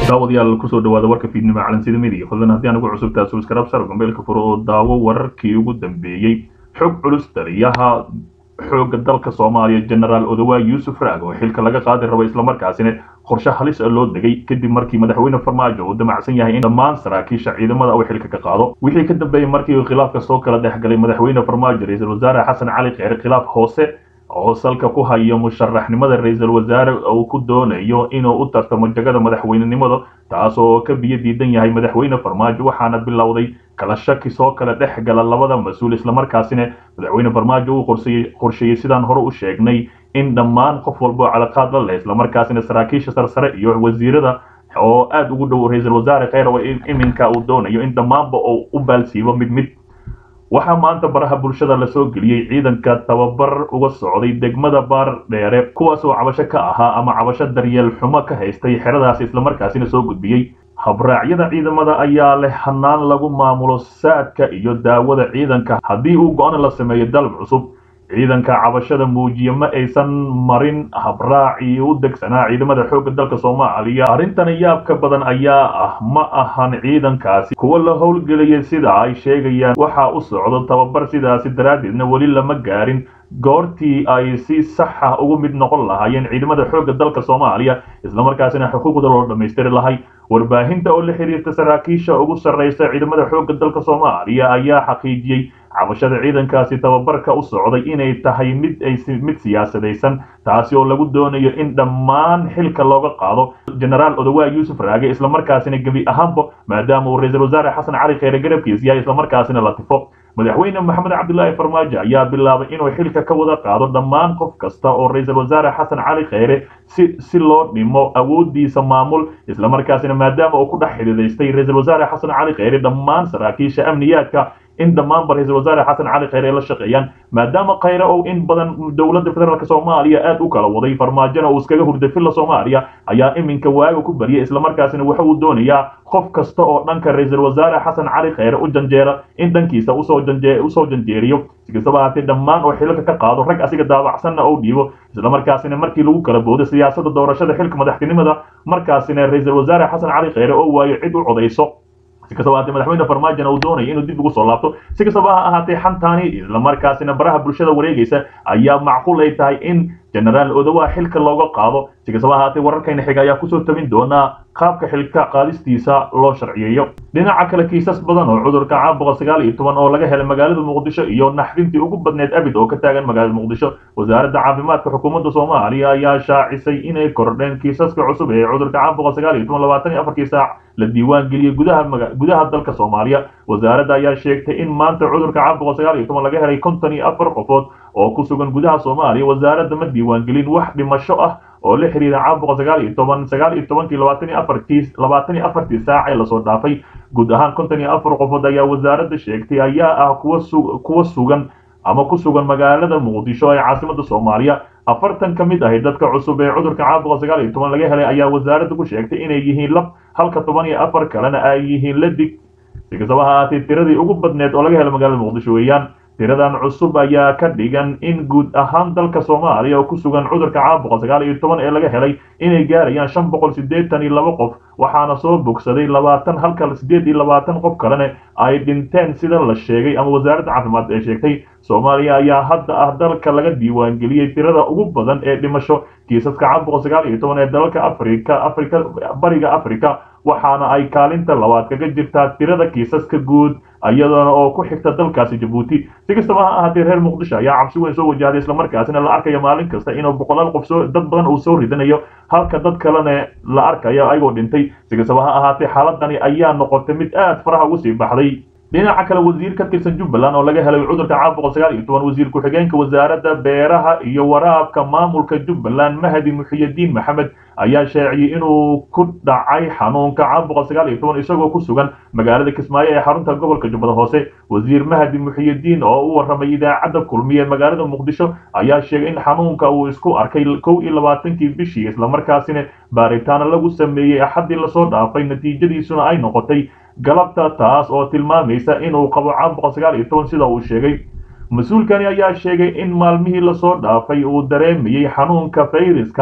daawadayaal kusoo dhawaada warka fiidnimo calansida midiga fadlan haddii aan ugu cusubtaa subscribe sar gombeelka furo oo daawo wararkii ugu dambeeyey xog culus taliyaha xoogga dalka soomaaliya genaraal odawa yuusuf raag oo xilka laga qaadi rabo islamarkaasina qorshe halis loo degay kadib markii madaxweyne farmaajo uu damacsan yahay in dhammaan saraakiisha ciidamada uu xilka ka qaado wixii ka dambeeyey markii khilaafka soo kala dhex galay madaxweyne farmaajo ra-iisul wasaare xasan cali kheyre khilaaf hoose oo salka ku hayo musharaxnimada ra-iisul wasaare uu ku doonayo inuu u tartamo jagada madaxweynenimada taas oo ka biyo diidan yahay madaxweyne farmaajo waxaana bilowday kala shaki soo kala dhex gala labada mas-uul islamarkaasina madaxweyne farmaajo uu qorsheeyey sidaan hore u sheegnay in dhammaan qof walba oo calaqaad la leh islamarkaasina saraakiisha sarsare iyo wasiirada oo aada ugu dhow ra-iisul wasaare kheyr oo iminka uu doonayo in dhammaanba uu u baalsiibo mid mid waxaa maanta baraha bulshada lasoo geliyey ciidanka tababar uga socday degmada baar dheere kuwaas oo cabasho ka ahaa ama cabasho daryeel xumo ka haystay xeradaasi islamarkaasina soo gudbiyey habraacyada ciidamada ayaa leh hanaan lagu maamulo saadka iyo daawada ciidanka haddii uu go-aan la sameeyo dalab cusub ciidanka cabashada muujiye ma aysan marin habraacii u degsanaa ciidamada xoogga dalka soomaaliya arrintana yaabka badan ayaa ah ma ahan ciidankaasi kuwa la howlgelaya sida ay sheegayaan waxaa u socdo tababar sidaasi daraaddeedna weli lama gaarin goortii ay si saxa ugu mid noqon lahaayeen ciidamada xoogga dalka soomaaliya islamarkaasina xuquuqda loo dhammaystiri lahay warbaahinta oo la xiriirta saraakiisha ugu sarraysa ciidamada xoogga dalka soomaaliya ayaa xaqiijiyey cabashada ciidankaasi tababarka u socday inay tahay mid ay mid siyaasadaysan taasi oo lagu doonayo in dhammaan xilka looga qaado genaraal odawa yuusuf raage islamarkaasina gebi ahaanba maadaama uu ra-iisul wasaare xasan cali kheyre garabkiis yahay islamarkaasina la tifo madaxweyne maxamed cabdilaahi farmaajo ayaa bilaabay inuu xilka ka wada qaado dhammaan qof kasta oo ra-iisul wasaare xasan cali kheyre si si loo dhimo awoodiisa maamul islamarkaasina maadaama uu ku dhex xididaystay ra-iisul wasaare xasan cali kheyre dhammaan saraakiisha amniyaadka in dhammaanba ra-iisul wasaare xasan cali kheyre ay la shaqeeyaan maadaama kheyre ou in badan dowladda federaalk soomaaliya aad u kala waday farmaajona uu iskaga hurday filla soomaaliya ayaa iminka waaga ku bariyay islamarkaasina waxa uu doonayaa qof kasta oo dhanka ra-iisul wasaare xasan cali kheyre u janjeera in dhankiisa usoo janje usoo janjeeriyo si kastaba haatee dhammaan oo xilka ka qaado rag asiga daabacsanna ou dhiibo islamarkaasina markii lagu kala boodo siyaasada doorashada xilka madaxtinimada markaasina ra-iisul wasaare xasan cali kheyre oo waayo cid u codayso si kastaba haatee madaxweyne farmaajona uu doonayo inuu dib ugu soo laabto si kastaba ha ahaatee xantaani islamarkaasina baraha bulshada wareegaysa ayaa macquul ay tahay in genaraal odawa xilka looga qaado si kastaba ahaatee wararkayna xiga ayaa kusoo tabin doonaa qaabka xilka qaadistiisa loo sharciyeeyo dhinaca kale kiisas badan oo cudurka caam boqol sagaal iyo toban oo laga helay magaalada muqdisho iyo naxdintii ugu badneed abid oo ka taagan magaalada muqdisho wasaaradda caafimaadka xukuumadda soomaaliya ayaa shaacisay inay kordheen kiisaska cusub ee cudurka caam boqol sagaal iyo toban labaatan iyo afarkii saac la diiwaan geliyey gudaha gudaha dalka soomaaliya wasaaradda ayaa sheegtay in maanta cudurka caam boqol sagaal iyo toban laga helay konton iyo afar qofood oo ku sugan gudaha soomaaliya wasaaradda ma diiwaan gelin wax dhimasho ah oo la xiriira caam boqol sagaal iyo toban sagaal iyo tobankii labaatan iyo afartii labaatan iyo afartii saac ee lasoo dhaafay guud ahaan konton iyo afar qofood ayaa wasaaradda sheegtay ayaa ah kuwa su kuwa sugan ama ku sugan magaalada muqdisho ee caasimada soomaaliya afartan ka mid ahi dadka cusub ee cudurka caam boqol sagaal iyo toban laga helay ayaa wasaaradda ku sheegtay inay yihiin lab halka toban iyo afar kalena ay yihiin ladig si kastaba ha ahaatee tiradii ugu badneed oo laga helay magaalada muqdisho weeyaan tiradan cusub ayaa ka dhigan in guud ahaan dalka soomaaliya oo ku sugan cudurka caam boqol sagaal iyo toban ee laga helay inay gaarayaan shan boqol siddeetan iyo laba qof waxaana soo bogsaday labaatan halka siddeed iyo labaatan qof kalena ay dhinteen sida la sheegay ama wasaaradda caafimaad ee sheegtay soomaaliya ayaa hadda ah dalka laga diiwaangeliyey tirada ugu badan ee dhimasho kiisaska caam boqol sagaal iyo toban ee dalalka afrika afrika bariga afrika waxaana ay kaalinta labaad kaga jirtaa tirada kiisaska guud iyadoona oo ku xigta dalkaasi jabuuti si kastaba ha ahaatee reer muqdisho ayaa cabsi weyn soo wajahday islamarkaasina la arkayo maalin kasta inuu boqolaal qof soo dad badan uu soo ridanayo halka dad kalena la arkayo ayagoo dhintay si kastaba ha ahaatee xaaladani ayaa noqotay mid aad faraha ugu sii baxday dhinaca kale wasiir ka tirsan jubbaland oo laga helay cudurka caam boqol sagaal iyo toban wasiir ku-xigeenka wasaaradda beeraha iyo waraabka maamulka jubbaland mahdi muxiyadiin maxamed ayaa sheeciyey inuu ku dhacay xanuunka caam boqol sagaal iyo toban isagoo ku sugan magaalada kismaayo ee xarunta gobolka jubbada hoose wasiir mahdi muxiyadiin oo u warramay idaacadda kulmiye magaalada muqdisho ayaa sheegay in xanuunka uu isku arkay kow iyo labaatankii bishii islamarkaasina baaritaano lagu sameeyey axaddii lasoo dhaafay natiijadiisuna ay noqotay galabta taas oo tilmaamaysa inuu qabo caam boqol sagaal iyo toban sida uu sheegay mas-uulkani ayaa sheegay in maalmihii lasoo dhaafay uu dareemayey xanuunka fayraskan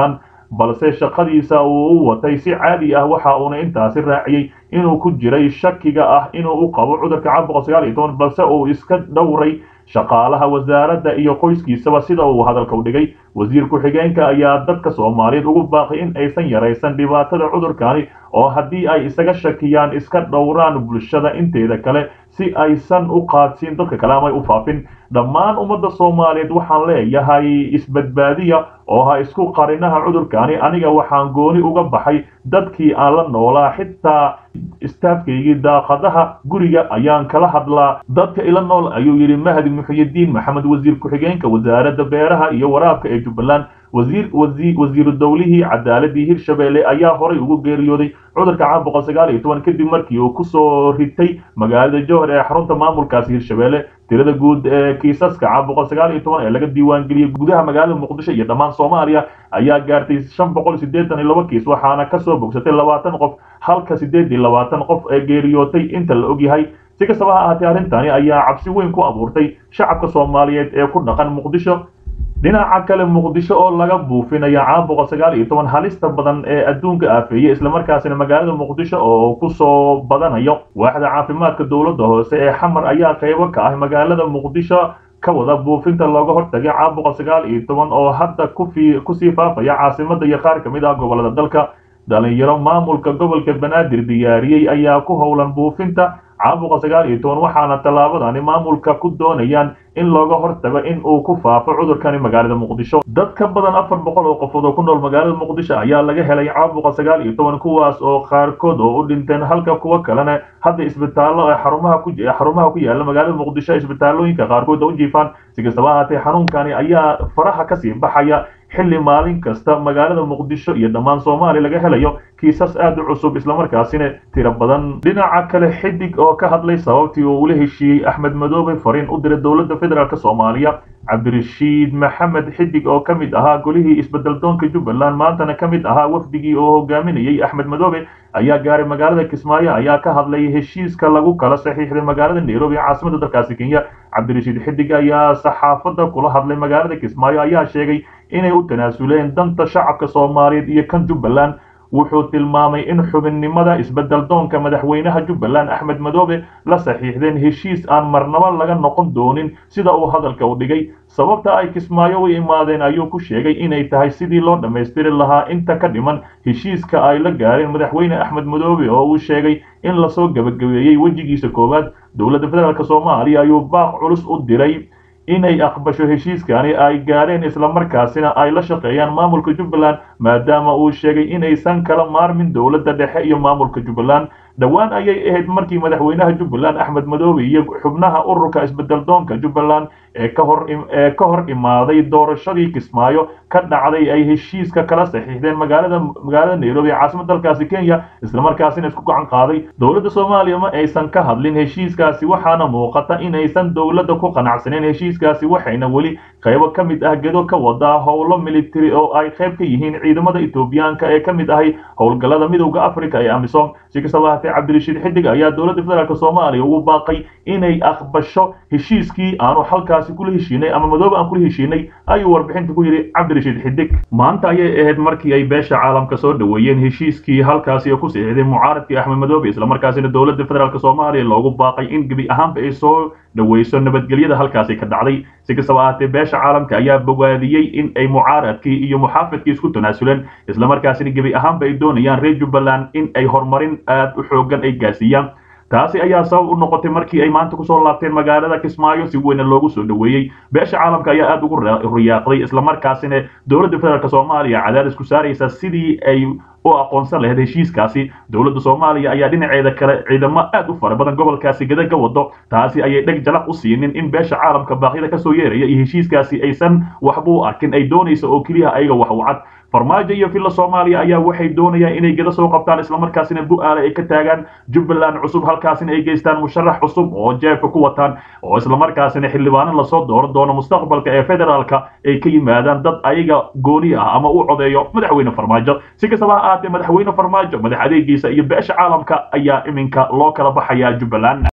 balse shaqadiisa uu u watay si caadi ah waxa uuna intaasi raaciyey inuu ku jiray shakiga ah inuu u qabo cudurka caabuqa sagaal iyo toban balse uu iska dhowray shaqaalaha wasaaradda iyo qoyskiisaba sida uu hadalka u dhigay wasiir ku-xigeenka ayaa dadka soomaaliyeed ugu baaqay in aysan yaraysan dhibaatada cudurkani oo haddii ay isaga shakiyaan iska dhowraan bulshada inteeda kale si aysan u qaadsiin dadka kale ama u faafin dhammaan ummadda soomaaliyeed waxaan leeyahay isbadbaadiya oo ha isku qarinaha cudurkani aniga waxaan gooni uga baxay dadkii aan la noolaa xitaa istaafkaygii daaqadaha guriga ayaan kala hadlaa dadka ila nool ayuu yidhi mahdi muxyidiin maxamed wasiir ku-xigeenka wasaaradda beeraha iyo waraabka ee jubbaland wasiir wasiiru dowlihii cadaaladii hirshabeelle ayaa horay ugu geeriyooday cudurka caabuqa sagaal iyo toban kadib markii uu kusoo ritay magaalada jowhar ee xarunta maamulkaasi hirshabeelle tirada guud ee kiisaska caabuqa sagaal iyo toban ee laga diiwaangeliyey gudaha magaalada muqdisho iyo dhammaan soomaaliya ayaa gaartay shan boqol siddeetan iyo laba kiis waxaana kasoo bogsatay labaatan qof halka siddeed iyo labaatan qof ee geeriyootay inta la ogyahay si kastaba ha ahaatee arrintani ayaa cabsi weyn ku abuurtay shacabka soomaaliyeed ee ku dhaqan muqdisho dhinaca kale muqdisho oo laga buufinaya caabuqa sagaal iyo toban halista badan ee adduunka aafeeyey islamarkaasina magaalada muqdisho oo kusoo badanayo waaxda caafimaadka dowladda hoose ee xamar ayaa qaybo ka ah magaalada muqdisho ka wada buufinta looga hortagay caabuqa sagaal iyo toban oo hadda kufi kusii faafaya caasimada iyo qaar ka mid ah gobolada dalka dhalinyaro maamulka gobolka banaadir diyaariyey ayaa ku howlan buufinta caabuqa sagaal iyo toban waxaana tallaabadani maamulka ku doonayaan in looga hortago in uu ku faafo cudurkani magaalada muqdisho dad ka badan afar boqol oo qofood oo ku nool magaalada muqdisho ayaa laga helay caabuqa sagaal iyo toban kuwaas oo qaarkood oo u dhinteen halka kuwa kalena hadda isbitaallo ee xarumaha ku xarumaha ku yaala magaalada muqdisho isbitaallooyinka qaarkood u jiifaan si kastaba ahaatee xanuunkani ayaa faraha kasii baxaya xilli maalin kasta magaalada muqdisho iyo dhammaan soomaaliya laga helayo kiisas aad u cusub islamarkaasina tiro badan dhinaca kale xidig oo ka hadlay sababtii uu ula heshiiyey axmed madoobe fariin u diray dowladda federaalk soomaaliya cabdirashiid maxamed xidig oo ka mid ahaa golihii isbedeldoonka jubbaland maantana ka mid ahaa wafdigii oo hogaaminayey axmed madoobe ayaa gaaray magaalada kismaayo ayaa ka hadlay heshiiska lagu kala saxiixday magaalada nairobi caasimada dalkaasi kenya cabdirashiid xidig ayaa saxaafadda kula hadlay magaalada kismaayo ayaa sheegay inay u tanaasuleen danta shacabka soomaaliyeed iyo kan jubbaland wuxuu tilmaamay in xubinnimada isbeddeldoonka madaxweynaha jubbaland axmed madoobe la saxiixdeen heshiis aan marnaba laga noqon doonin sida uu hadalka u dhigay sababta ay kismaayo u imaadeen ayuu ku sheegay inay tahay sidii loo dhammaystiri lahaa inta ka dhiman heshiiska ay la gaareen madaxweyne axmed madoobe oo uu sheegay in lasoo gebagabeeyey wejigiisa koowaad dowladda federaalk soomaaliya ayuu baaq culus u diray inay aqbasho heshiiskani ay gaareen islamarkaasina ay la shaqeeyaan maamulka jubbaland maadaama uu sheegay inaysan kala maarmin dowladda dhexe iyo maamulka jubbaland dhowaan ayay ahayd markii madaxweynaha jubbaland axmed madoobe iyo xubnaha ururka isbedeldoonka jubbaland ee ka hor ee ka hor imaaday doorashadii kismaayo ka dhacday ay heshiiska kala saxiixdeen magaalada magaalada nairobi caasimada dalkaasi kenya islamarkaasina isku gacan qaaday dowladda soomaaliya ma aysan ka hadlin heshiiskaasi waxaana muuqata inaysan dowladda ku qanacsaneyn heshiiskaasi waxayna weli qaybo ka mid ah gedo ka wadaa howlo military oo ay qayb ka yihiin ciidamada etoobiyaanka ee ka mid ahay howlgallada midowda africa ee amisom si kastaba haatee cabdirashiid xidig ayaa dowladda federaalk soomaaliya ugu baaqay inay aqbasho heshiiskii aanu halkaasi kula heshiinay ama madoobe aan kula heshiinay ayuu warbixinta ku yidhi cabdirashiid xidig maanta ayay ahayd markii ay beesha caalamka soo dhoweeyeen heshiiskii halkaasi ku saxiixday mucaaradkii axmed madoobe islamarkaasina dowladda federaalk soomaaliya loogu baaqay in gebi ahaanba ay soo dhoweyso nabadgelyada halkaasi ka dhacday si kastaba ahaatee beesha caalamka ayaa bogaadiyey in ay mucaaradkii iyo muxaafidkii isku tanaasuleen islamarkaasina gebi ahaanba ay doonayaan reer jubbaland in ay horumarin aad u xoogan ay gaarsiiyaan taasi ayaa sabab u noqotay markii ay maanta kusoo laabteen magaalada kismaayo si weyna loogu soo dhoweeyey beesha caalamka ayaa aad ugu riyaaqday islamarkaasina dowladda federaalk soomaaliya cadaadis ku saaraysa sidii ay u aqoonsan lahayd heshiiskaasi dowladda soomaaliya ayaa dhinaceeda kale ciidamo aad u fara badan gobolkaasi gada ka wado taasi ayay dheg jalaq u siinin in beesha caalamka baaqyada kasoo yeeraya iyo heshiiskaasi aysan waxba u arkin ay doonaysa oo keliya ayaga wax u cad farmaajo iyo villa soomaaliya ayaa waxay doonayaan inay geda soo qabtaan islamarkaasina bu-aale ay ka taagaan jubbaland cusub halkaasina ay geystaan musharax cusub oo jeebka ku wataan oo islamarkaasina xildhibaano lasoo dooran doono mustaqbalka ee federaalka ay ka yimaadaan dad ayaga gooni ah ama u codeeyo madaxweyne farmaajo si kastaba ha ahaatee madaxweyne farmaajo madax adeegiisa iyo beesha caalamka ayaa iminka loo kala baxayaa jubbaland